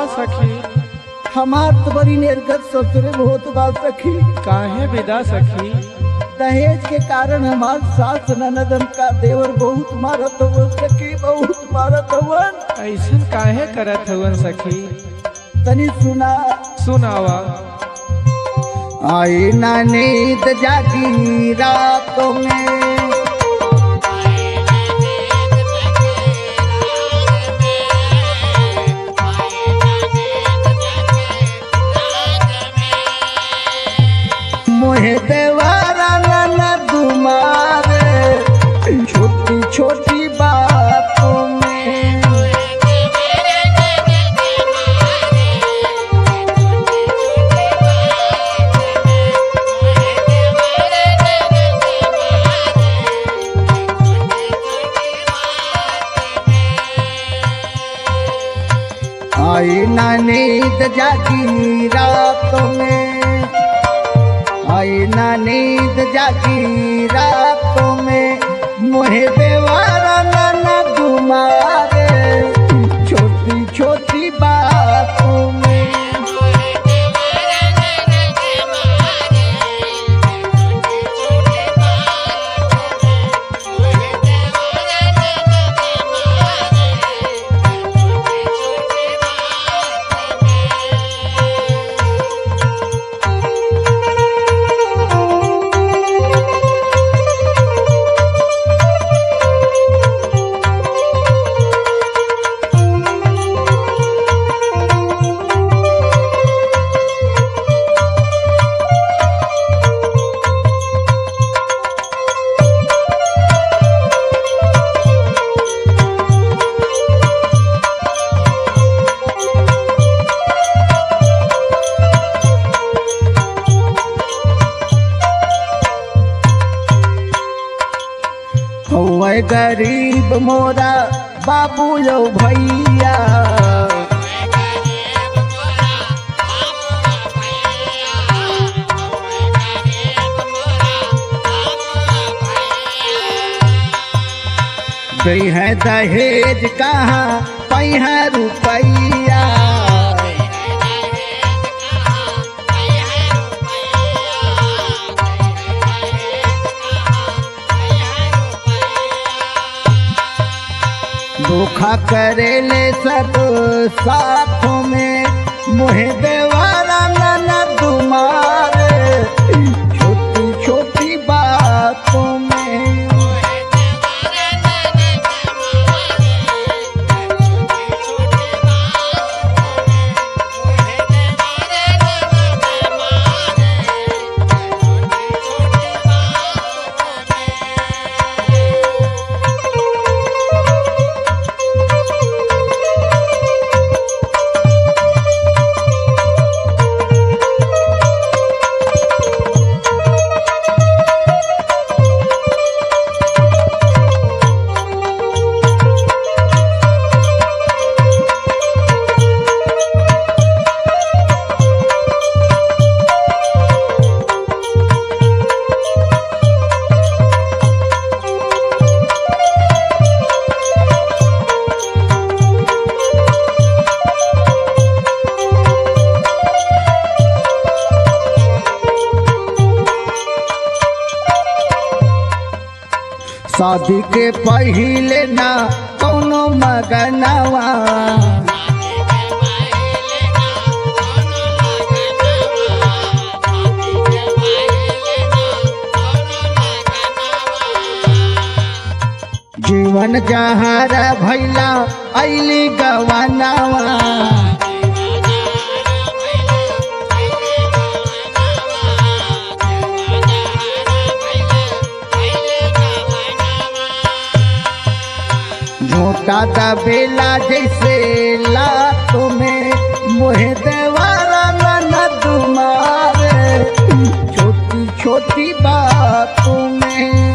सखी हमार तो बड़ी निर्गत ससुरे बहुत बा सखी काहे विदा सखी दहेज के कारण हमार सास ननदन का देवर बहुत मारत हुआ सखी बहुत मारत हुआ ऐसन काहे करत हवन सखी तनी सुना सुनावा आई ना नींद जागी रातों में मोहे देवारा न तुम्हारे छोटी छोटी बातों में आई ना नींद जागी रातों में आई ना नींद जागी रातों में मोहे देवारा न तुम्हारे छोटी छोटी बातों में हौवे गरीब मोरा बाबू यो भैया गई है दहेज कहाँ पई है रुपैया धोखा करेले सब साथों में मोहे देवारा न तुम्हारे छोटी छोटी बातों में शादी के पहिले ना कौनो मगनवा जीवन जहार भैला ऐली गवनवा झोटा दबेला जैसे लातों में मोहे देवारा न तुम्हारे छोटी छोटी बातों में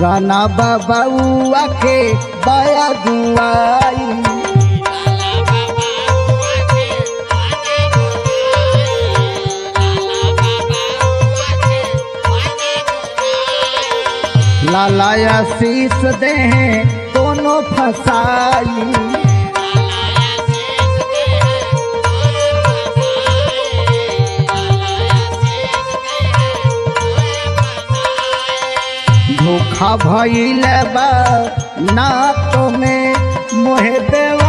राना बाबा के बाया गुआई लालाया शीस दे दोनों फसाई धोखा भइल बा ना तो में मोहे देव